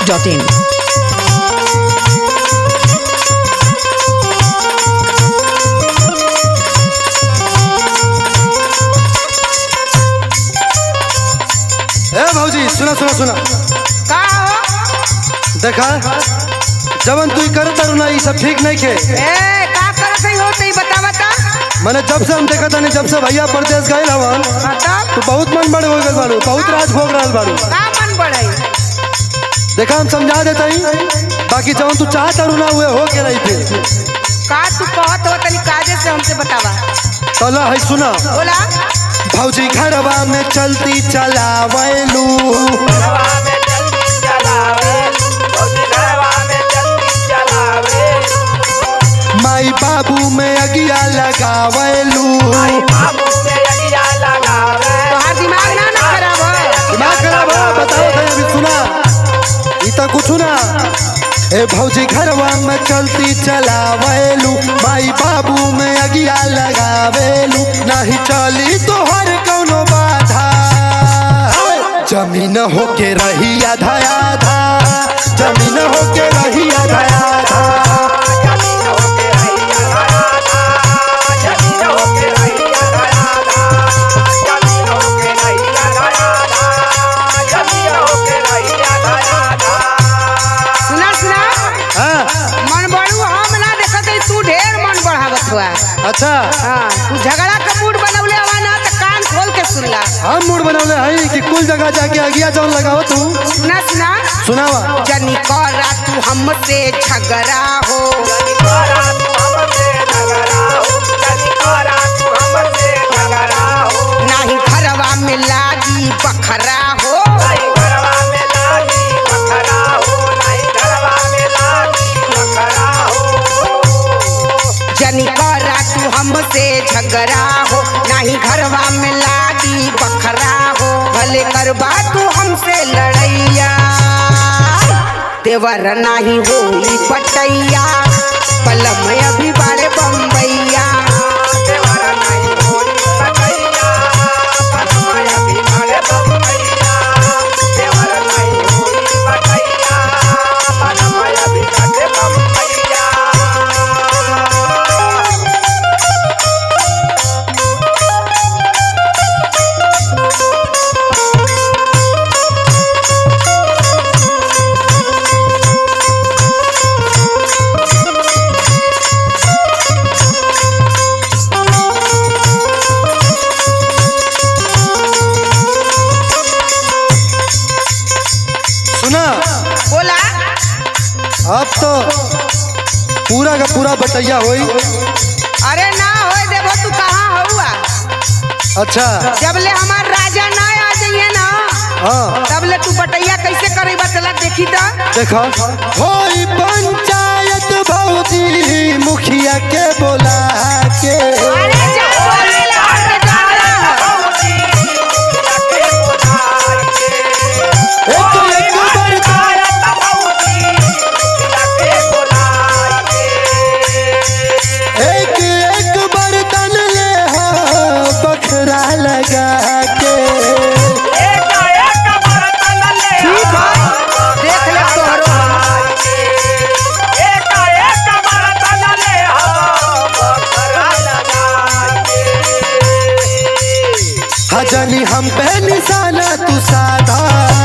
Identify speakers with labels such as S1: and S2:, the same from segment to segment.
S1: masti.in.
S2: ए भौजी सुना सुना सुना
S3: का हो
S2: देखा जवन तू कर तारू ना ई सब ठीक नहीं खे
S3: ए का करत है हो तई बतावा ता
S2: मैंने जब से हम देखा था जब से भैया परदेश गए हवन
S3: मतलब
S2: तो बहुत मन बड़े हो गए बारू बहुत राज भोग रहा बारू
S3: का मन बढ़ई
S2: देखा हम समझा देता ही बाकी जवन तू चाह तारू ना हुए हो के रही थे
S3: का तू कहत हो तनी काजे से हमसे बतावा
S2: तो ला है सुना
S3: बोला
S2: भौजी घरवा में चलती चलावलू माई बाबू में अगिया लगावलू
S3: तोहार दिमाग ना ना खराब हो
S2: दिमाग खराब है बताओ भाई अभी सुना ई तो कुछ ना ए भौजी घरवा में चलती चलावेलू माई बाबू में अगिया लगावेलू नहीं चली तोहर कौनो बाधा जमीन होके रही आधा आधा जमीन होके रही आधा आधा
S3: सुना सुना
S2: हाँ
S3: मन बढ़ू हम ना देखत है तू ढेर मन बढ़ावत हुआ
S2: अच्छा
S3: हां तू झगड़ा का मूड बनौले हवा ना त कान खोल के सुनला
S2: हम मूड बनौले हई कि कुल जगह जाके अगिया जौन लगाओ तू
S3: सुना सुना
S2: सुनावा
S3: जनी करा तू हमसे झगड़ा हो नाही घरवा में लागी बखरा हो जनी करा तू हमसे झगड़ा हो नाही घरवा में लागी बखरा हो भले करबा तू हमसे लड़ैया देवर नाही होई पटैया पलम अभी बारे बम्बैया
S2: सुना
S3: बोला
S2: अब तो पूरा का पूरा बटैया होई
S3: अरे ना होए देबो तू कहाँ हुआ
S2: अच्छा
S3: जब ले हमार राजा ना आ जाइए ना
S2: हाँ
S3: तब ले तू बटैया कैसे करे चला देखी तो
S2: देखा होई पंचायत भौजी मुखिया के बोला के
S3: अरे जा बोले ला के डाला
S2: एक एक बर्तन एक एक बर्तन ले हो बखरा लगा के
S3: ठीक है देख ले तोहरो
S2: हजनी हम पे निशाना तू साधा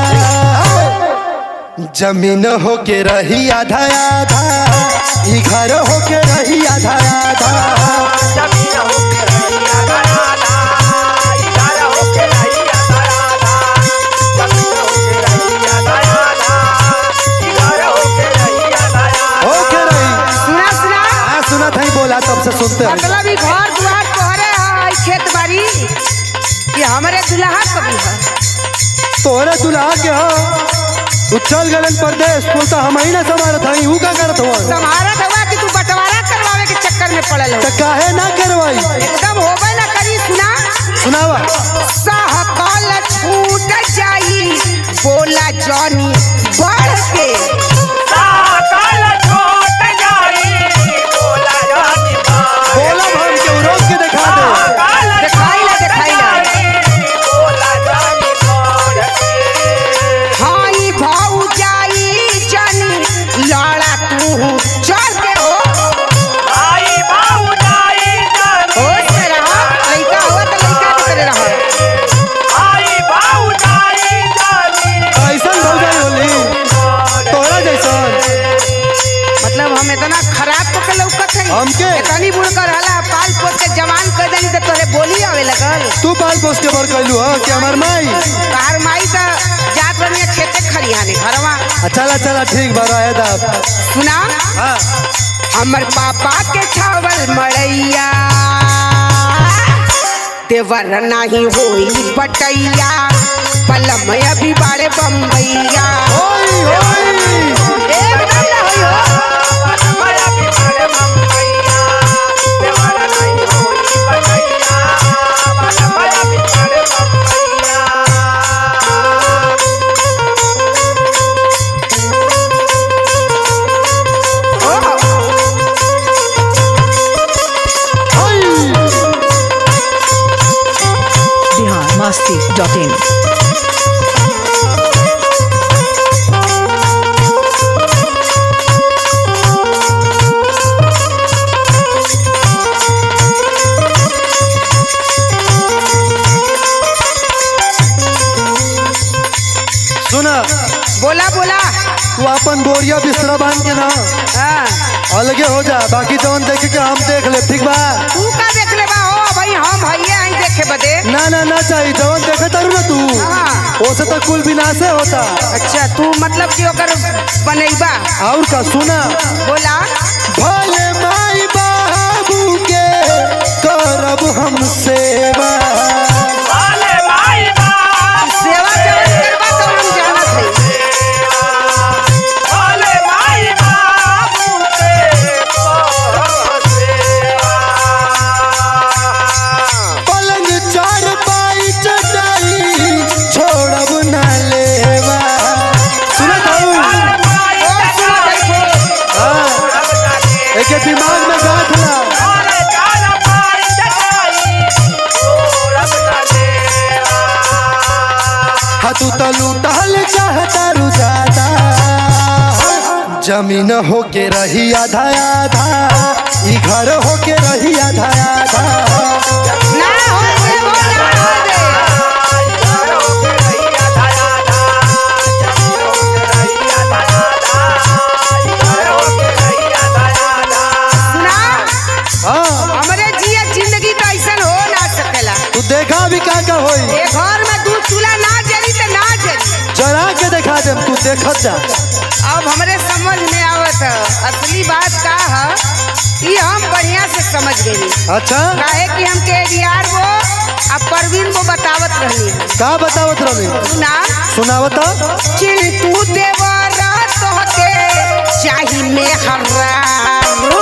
S2: जमीन होके रही आधा आधा ई घर होके रही आधा आधा होके रही
S3: सुना सुना
S2: हाँ सुना था बोला तब से सुनते हैं
S3: मतलब ई घर दुआर तोहरे है ई खेत बाड़ी ये हमरे दुल्हा कभी है
S2: तोहरे दुल्हा के हो तू चल गलन परदेश कुल तो हम ही ना समारत हई ऊ का करत हुआ
S3: तुम्हारा दवा कि तू बंटवारा करवावे के चक्कर में पड़ल हो
S2: तो काहे ना करवाई
S3: एकदम होबे ना करी सुना
S2: सुनावा
S3: सहकल छूट जाई बोला जॉनी बढ़ के
S2: बोला हम के रोक के दिखा दे
S3: दिखाई ला दिखाई ला हाँ ई भाऊ जाई
S2: हमके?
S3: तनी बुढ़ कर हला पाल पोस के जवान कर देनी तो तोरे बोली आवे लगल
S2: तू पाल पोस के बर कैलू ह कि हमार माई
S3: कार माई तो जात रही खेते खरियाने घरवा
S2: आ, चला चला ठीक बा रहे दा
S3: सुना
S2: हाँ
S3: हमर पापा के छावल मड़ैया देवर नाही होई पटैया पलम अभी बाड़े बम्बैया
S2: होई होई
S3: एकदम ना होई हो
S2: होई
S1: बिहार मस्ती डॉट इन
S2: सुना
S3: बोला बोला
S2: तू अपन बोरिया बिस्तरा बांध के ना
S3: हाँ
S2: अलगे हो जा बाकी जवन देखे के हम देख ले ठीक बा
S3: तू का देख ले बा हो भाई हम हइये आई देखे बदे
S2: ना ना ना चाहिए जवन देखे तारू ना तू
S3: हाँ।
S2: ओसे तो कुल विनाशे होता
S3: अच्छा तू मतलब कि ओकर बनैबा
S2: और का सुना
S3: बोला
S2: भले माई बाबू के करब हम सेवा
S3: सेवा जवन करबा तो हम जानत हई
S2: पलंग चार पाई चटाई छोड़ब ना लेवा सुना तारू
S3: और सुनत हई खूब।
S2: हाँ एके दिमाग में गांठ ला हाथू तलू टहल चाहता रु ज्यादा जमीन होके रही आधा आधा ई घर होके रही आधा आधा
S3: ना हो दे हो ना हो दे सुना
S2: हाँ
S3: हमरे जिया जिंदगी तो ऐसन हो ना सकेला
S2: तू देखा भी का का होई
S3: ए घर में दूध चूल्हा ना जली तो ना जली
S2: जरा के देखा देम तू देखत जा
S3: अब हमरे समझ में आवत ह असली बात का है ये हम बढ़िया से समझ गई
S2: अच्छा
S3: काहे कि हमके एडीआर वो अब परवीन को बतावत रहनी है
S2: का बतावत रही
S3: सुना
S2: सुनावत
S3: चिंटू देवरा तोहके चाही में हर्रारू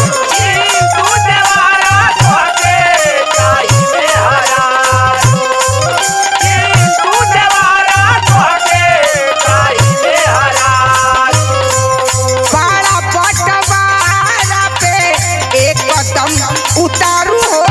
S3: बड़ा बटवारा पे एक कदम उतारू हो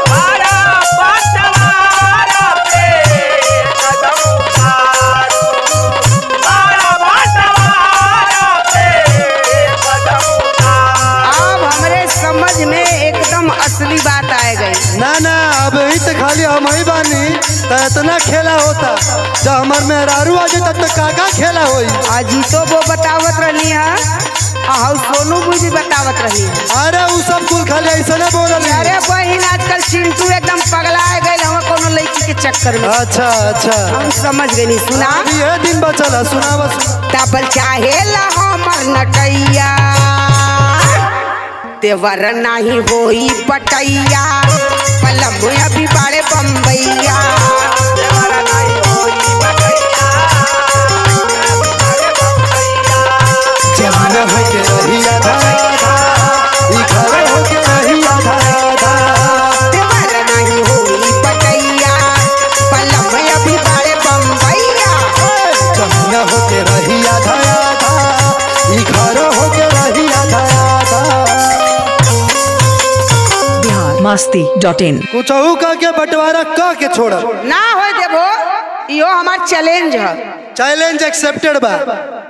S3: अब हमरे समझ में एकदम असली बात आ गई
S2: ना ना अब ही तो खाली हम ही बानी तो इतना खेला होता जब हमार मेहरारू आ जाता तो का का खेला होई
S3: अजीतो वो बतावत रहनी है और सोनू भी भी बतावत रहनी है
S2: अरे उ सब कुल खाली ऐसा ना बोलल
S3: अरे बहिन आजकल चिंटू एकदम पगला गए हम कोनो लड़की के चक्कर में
S2: अच्छा अच्छा
S3: हम समझ गई सुना
S2: अभी ये दिन बचल है सुनावा सुना
S3: तबल चाहे ला हमर नटैया तेवर नाही होई पटैया पलम अभी बाड़े बम्बैया
S2: जमीन होके रही आधा आधा ई घर होके रही आधा आधा
S3: तेवर नाही होई पटैया पलम अभी बाड़े बम्बैया
S2: जमीन होके रही आधा आधा ई घर होके रही आधा आधा
S1: बिहार मस्ती डॉट इन
S2: कुछ कह के बंटवारा कह के छोड़
S3: ना हो देबो इहो हमार चैलेंज है
S2: चैलेंज एक्सेप्टेड बा